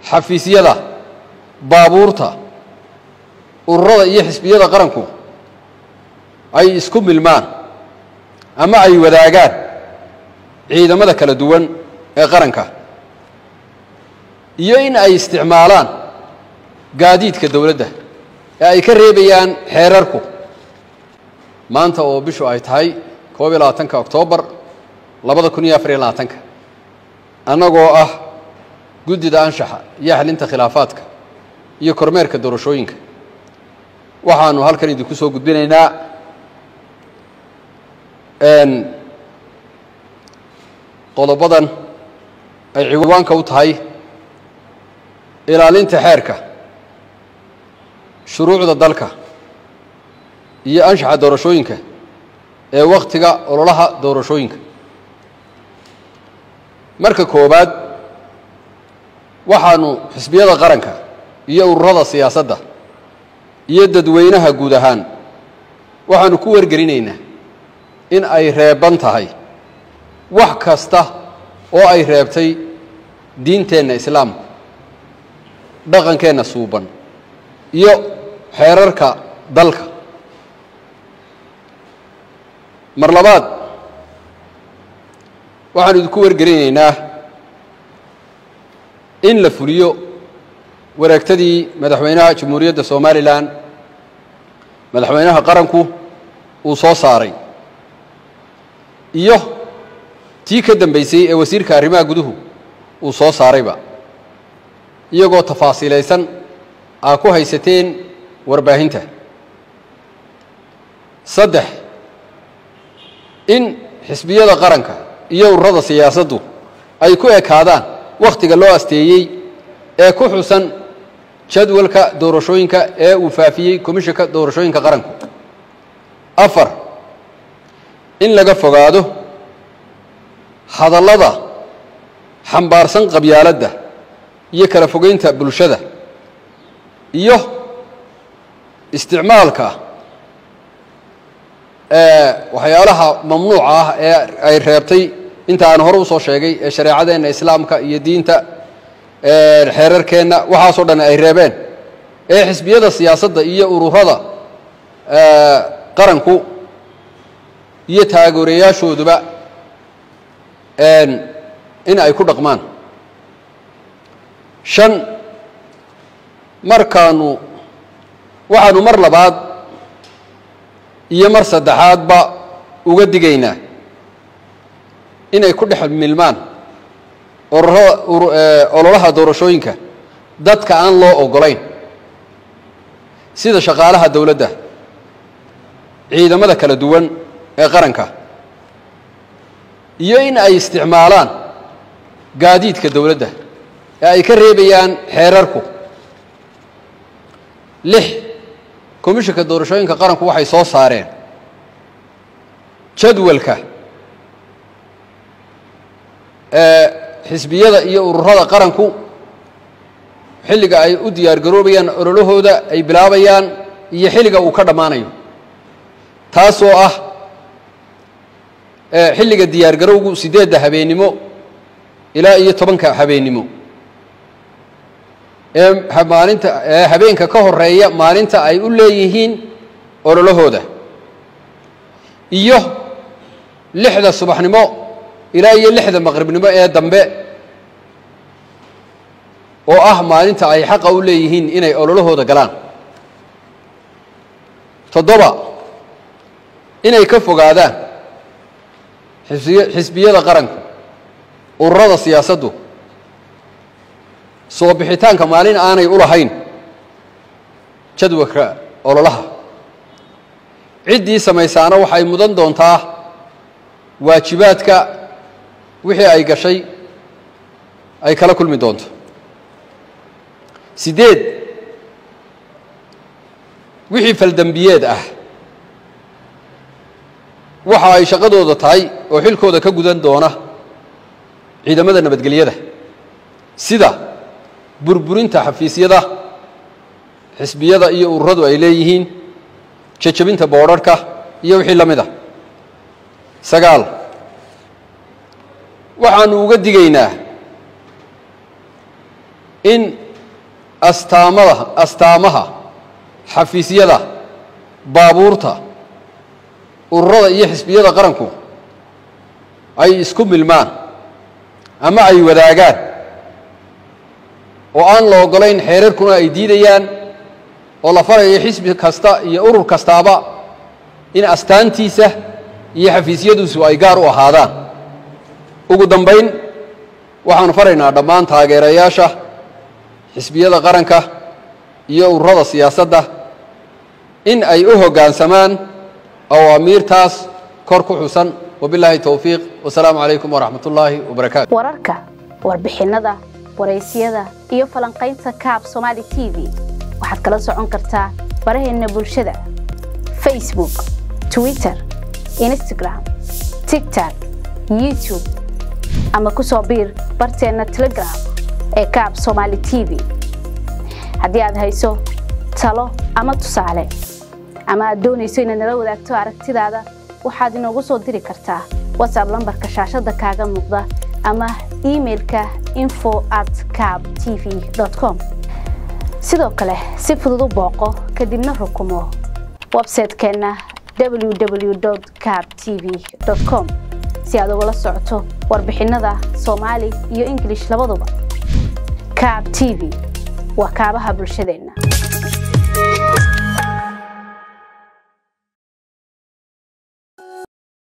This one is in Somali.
xafiisyada baabuurta ururada iyo xisbiyada qaranku ay isku milmaan ama ay wadaagaan ciidamada kala duwan ee qaranka iyo in ay isticmaalaan gaadiidka dowladda ee ay ka reebayaan xeerarku maanta oo bishu ay tahay koob iyo labaatanka oktoobar labada kun iyo afar iyo labaatanka annagoo ah guddida anshaxa iyo xalinta khilaafaadka iyo kormeerka doorashooyinka waxaanu halkan idinku soo gudbinaynaa qodobadan ay ciwaanka u tahay ilaalinta xeerka shuruucda dalka iyo anshaxa doorashooyinka ee wakhtiga ololaha doorashooyinka marka koowaad waxaanu xisbiyada qaranka iyo ururada siyaasadda iyo dadweynaha guud ahaan waxaanu ku wargelinaynaa in ay reeban tahay wax kasta oo ay reebtay diinteenna islaamka dhaqankeenna suuban iyo xeerarka dalka mar labaad waxaanu idinku wargelinaynaa in la fuliyo wareegtadii madaxweynaha jamhuuriyadda somalilan madaxweynaha qaranku uu soo saaray iyo tii ka dambaysay ee wasiirka arrimaha guduhu uu soo saarayba iyagoo tafaasiilaysan aa ku haysateen warbaahinta saddex in xisbiyada qaranka iyo ururada siyaasaddu ay ku ekaadaan wakhtiga loo asteeyey ee ku xusan jadwalka doorashooyinka ee uu faafiyey komishanka doorashooyinka qaranku afar in laga fogaado hadallada xambaarsan qabyaaladda iyo kala fogeynta bulshada iyo isticmaalka waxyaalaha mamnuuca ah ee ay reebtay inta aan hore usoo sheegay ee shareecadeenna islaamka iyo diinta xeerarkeenna waxaasoo dhan ay reebeen ee xisbiyada siyaasadda iyo ururada qaranku iyo taageerayaashooduba in ay ku dhaqmaan shan markaanu waxaanu mar labaad iyo mar saddexaadba uga digaynaa inay ku dhex milmaan ururada ololaha doorashooyinka dadka aan loo oggolayn sida shaqaalaha dowladda ciidamada kala duwan ee qaranka iyo in ay isticmaalaan gaadiidka dowladda ee ay ka reebayaan xeerarku lix komishanka doorashooyinka qaranku waxay soo saareen jadwalka ee xisbiyada iyo ururada qaranku xilliga ay u diyaar garoobayaan ololahooda ay bilaabayaan iyo xilliga uu ka dhammaanayo taasoo ah xilliga diyaar garowgu siddeedda habeennimo ilaa iyo tobanka habeennimo ee maalinta ee habeenka ka horeeya maalinta ay u leeyihiin ololahooda iyo lixda subaxnimo ilaa iyo lixda maqribnimo ee dambe oo ah maalinta ay xaqa u leeyihiin inay ololahooda galaan toddoba inay ka fogaadaan xisbiyada qaranka ururada siyaasaddu soo bixitaanka maalin aanay u lahayn jadwalka ololaha ciddii samaysaana waxay mudan doontaa waajibaadka wixii ay gashay ay kala kulmi doonto siddeed wixii faldembiyeed ah waxa ay shaqadooda tahay oo xilkooda ka gudan doona ciidamada nabadgelyada sida burburinta xafiisyada xisbiyada iyo ururadu ay leeyihiin jejabinta boodharhka iyo wixii la mid a sagaal waxaanu uga digaynaa in astaamada astaamaha xafiisyada baabuurta ururada iyo xisbiyada qaranku ay isku milmaan ama ay wadaagaan oo aan la oggolayn xeerarkuna ay diidayaan oo la farayo xisbi kasta iyo urur kastaaba in astaantiisa iyo xafiisyaduisu ay gaar u ahaadaan ugu dambayn waxaanu faraynaa dhammaan taageerayaasha xisbiyada qaranka iyo ururada siyaasadda in ay u hoggaansamaan awaamiirtaas kor ku xusan wabilaahi towfiiq wasalaamu calaykum waraxmat ullaahi wabarakaatu wararka warbixinnada waraysyada iyo falanqaynta kaab somaali t v waxaad kala socon kartaa baraheenna bulshada facebook twitter instagram tigtok youtube ama ku soo biir barteenna telegram ee kaab somaali t v haddii aad hayso talo ama tusaale ama aad doonayso inaad nala wadaagto aragtidaada waxaad inoogu soo diri kartaa whatsapp lambarka shaashadda kaaga muuqda ama imailka info at cab t v com sidoo kale si fudud u booqo kadibna rukumo websaytekeenna www cab t v com si aad ugala socoto warbixinnada soomaali iyo ingilish labaduba cab t v waa kaabaha bulshadeenna